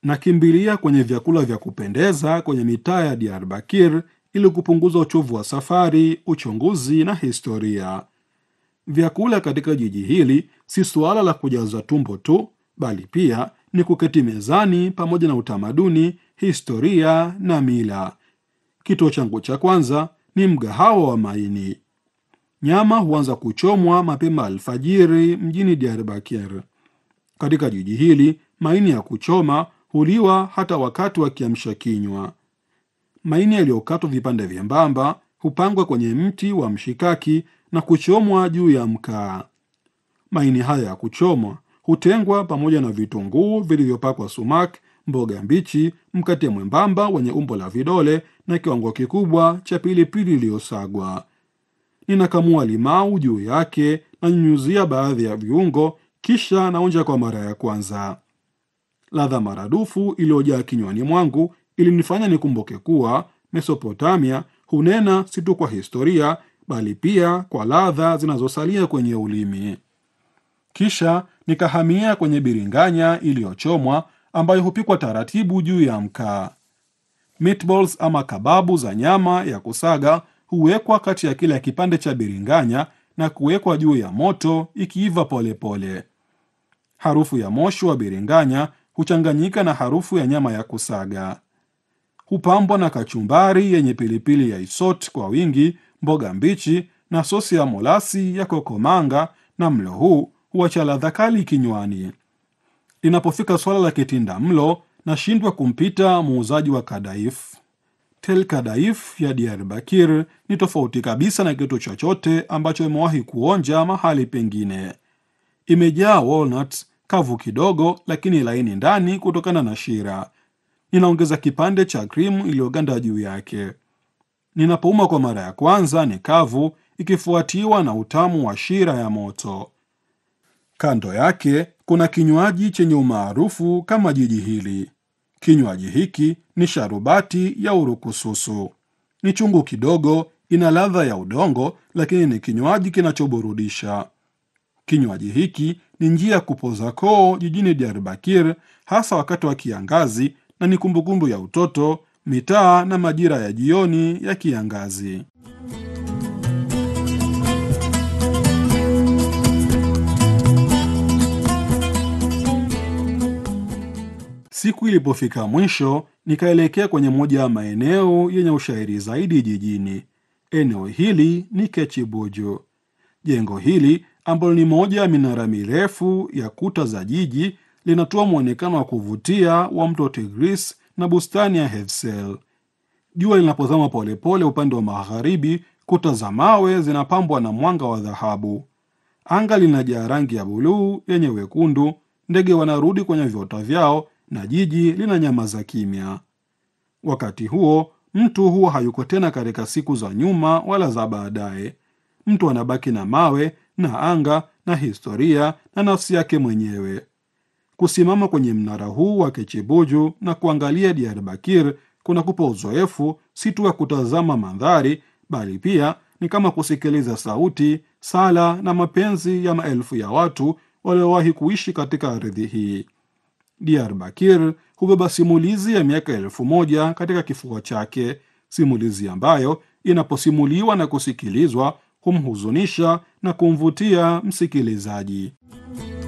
Nakimbilia kwenye vyakula vya kupendeza kwenye mitaa ya Diyarbakir ili kupunguza uchovu wa safari, uchunguzi na historia. Vyakula katika jiji hili si suala la kujaza tumbo tu, bali pia ni kuketi mezani pamoja na utamaduni, historia na mila. Kituo changu cha kwanza ni mgahawa wa maini. Nyama huanza kuchomwa mapema alfajiri mjini Diyarbakir. Katika jiji hili maini ya kuchoma huliwa hata wakati wa kiamsha kinywa. Maini yaliyokatwa vipande vyembamba hupangwa kwenye mti wa mshikaki na kuchomwa juu ya mkaa. Maini haya ya kuchomwa hutengwa pamoja na vitunguu vilivyopakwa sumak, mboga mbichi, mkate mwembamba wenye umbo la vidole na kiwango kikubwa cha pilipili iliyosagwa. Ninakamua limau juu yake na nyunyuzia baadhi ya viungo, kisha naonja kwa mara ya kwanza. Ladha maradufu iliyojaa kinywani mwangu ilinifanya nikumbuke kuwa Mesopotamia hunena si tu kwa historia, bali pia kwa ladha zinazosalia kwenye ulimi. Kisha nikahamia kwenye biringanya iliyochomwa ambayo hupikwa taratibu juu ya mkaa. Meatballs ama kababu za nyama ya kusaga huwekwa kati ya kila kipande cha biringanya na kuwekwa juu ya moto ikiiva polepole. Harufu ya moshi wa biringanya huchanganyika na harufu ya nyama ya kusaga. Hupambwa na kachumbari yenye pilipili ya isot kwa wingi, mboga mbichi na sosi ya molasi ya kokomanga, na mlo huu huacha ladha kali kinywani. Linapofika swala la kitinda mlo, nashindwa kumpita muuzaji wa kadaif. Tel Kadaif ya Diyarbakir ni tofauti kabisa na kitu chochote ambacho imewahi kuonja mahali pengine. Imejaa walnuts kavu kidogo, lakini laini ndani kutokana na shira. Ninaongeza kipande cha krimu iliyoganda juu yake. Ninapouma kwa mara ya kwanza ni kavu, ikifuatiwa na utamu wa shira ya moto. Kando yake kuna kinywaji chenye umaarufu kama jiji hili. Kinywaji hiki ni sharubati ya urukususu. Ni chungu kidogo, ina ladha ya udongo, lakini ni kinywaji kinachoburudisha. Kinywaji hiki ni njia ya kupoza koo jijini Diyarbakir, hasa wakati wa kiangazi, na ni kumbukumbu ya utoto, mitaa na majira ya jioni ya kiangazi. Siku ilipofika mwisho, nikaelekea kwenye moja ya maeneo yenye ushairi zaidi jijini. Eneo hili ni Kechibuju. Jengo hili ambalo ni moja ya minara mirefu ya kuta za jiji linatoa mwonekano wa kuvutia wa mto Tigris na bustani ya Hefsel. Jua linapozama polepole upande wa magharibi, kuta za mawe zinapambwa na mwanga wa dhahabu. Anga linajaa rangi ya buluu yenye wekundu, ndege wanarudi kwenye viota vyao na jiji lina nyamaza kimya. Wakati huo mtu huwa hayuko tena katika siku za nyuma wala za baadaye. Mtu anabaki na mawe na anga na historia na nafsi yake mwenyewe. Kusimama kwenye mnara huu wa Kechibuju na kuangalia Diyarbakir kunakupa uzoefu si tu wa kutazama mandhari, bali pia ni kama kusikiliza sauti, sala na mapenzi ya maelfu ya watu waliowahi kuishi katika ardhi hii. Diyarbakir hubeba simulizi ya miaka elfu moja katika kifua chake, simulizi ambayo inaposimuliwa na kusikilizwa humhuzunisha na kumvutia msikilizaji.